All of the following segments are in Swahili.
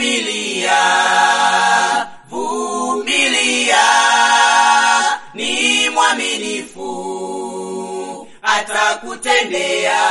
vumilia, vumilia, ni mwaminifu, atakutendea.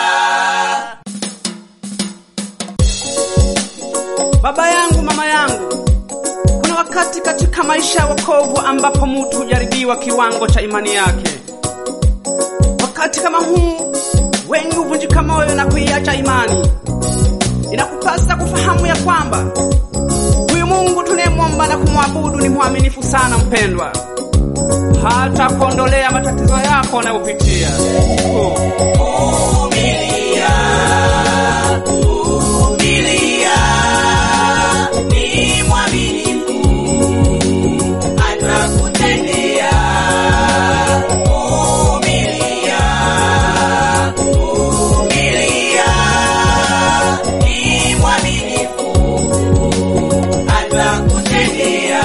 Baba yangu, mama yangu, kuna wakati katika maisha ya wokovu ambapo mtu hujaribiwa kiwango cha imani yake. Wakati kama huu, wengi huvunjika moyo na kuiacha imani. Inakupasa kufahamu ya kwamba huyu Mungu tunayemwomba na kumwabudu ni mwaminifu sana, mpendwa, hata kuondolea matatizo yako unayopitia. Oh. Vumilia, vumilia, ni mwaminifu, atakutendea. Vumilia, vumilia, ni mwaminifu, atakutendea.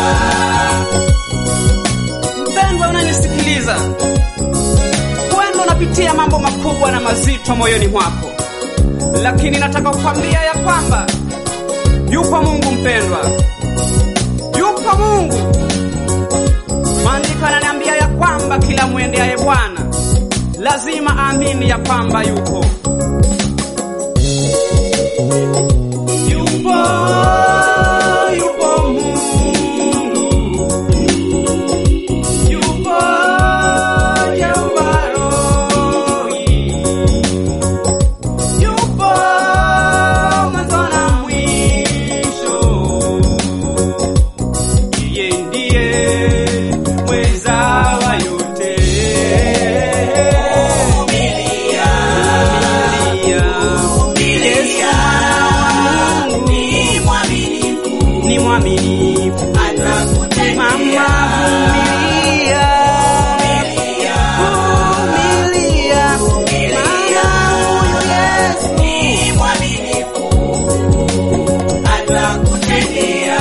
Mpendwa unanisikiliza, huenda unapitia mambo makubwa na mazito moyoni mwako, lakini nataka kukwambia ya kwamba yupo Mungu mpendwa, yupo Mungu. Maandiko yananiambia ya kwamba kila mwendeaye Bwana lazima aamini ya kwamba yupo yupo yupo Mungu yupo Jehova Rohi, yupo mwanzo na mwisho, yeye ndiye mweza wa yote. Vumilia, Vumilia. Yesu mwana wa Mungu ni mwaminifu, ni mwaminifu. Mama atakutendea. vumilia, vumilia, maana huyu Yesu Ni mwaminifu, atakutendea.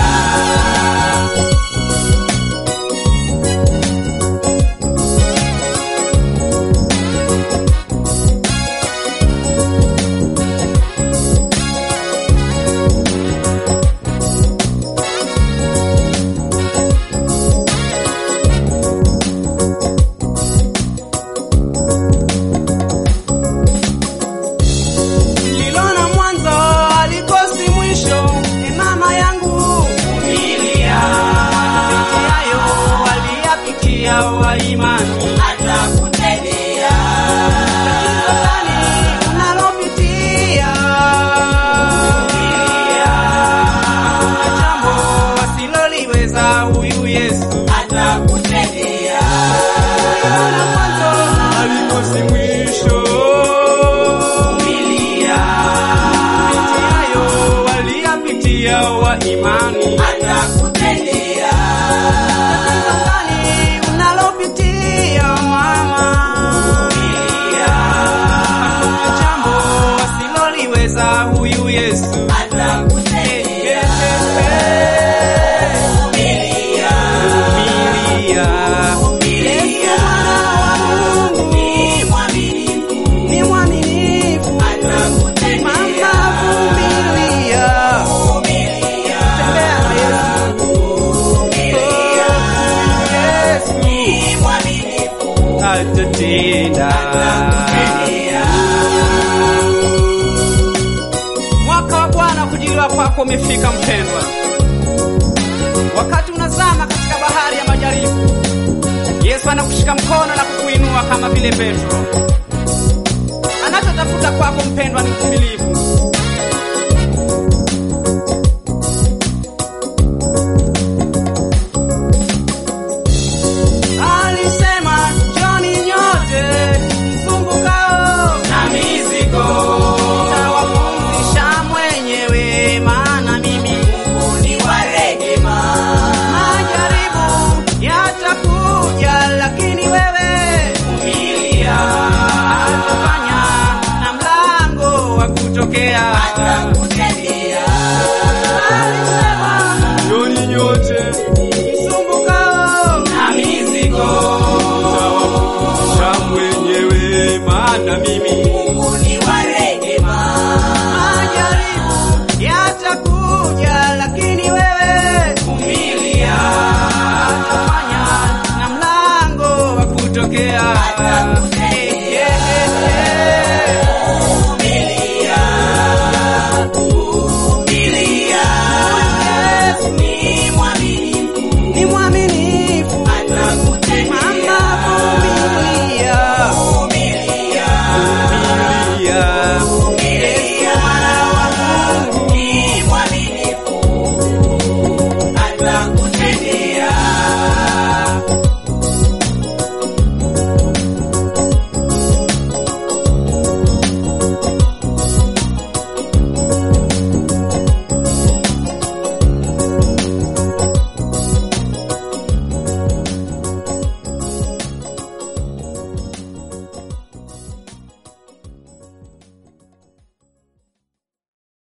lilona mwanzo alikosi mwisho. E mama yangu, Vumilia, yayo waliyapitia wa imani atakutendea. Nadhani unalopitia hakuna jambo asiloliweza huyu Yesu. Atakutendea. Lilona mwanzo alikosi mwisho. Vumilia, Yayo waliyapitia wa imani atakutendea. Nadhani unalopitia mama hakuna jambo asiloliweza huyu Yesu. Atakutendea. Vumilia, Vumilia. Yesu mwana wa Mungu ni mwaminifu, ni mwaminifu. atakutendea. Mama vumilia. Vumilia, Tembea na Yesu. vumilia, Yesu ni mwaminifu, atatenda. atakutendea. Mwaka wa Bwana kujiliwa kwako umefika mpendwa. Wakati unazama katika bahari ya majaribu, Yesu anakushika mkono na kukuinua kama vile Petro. Anachotafuta kwako mpendwa ni uvumilivu.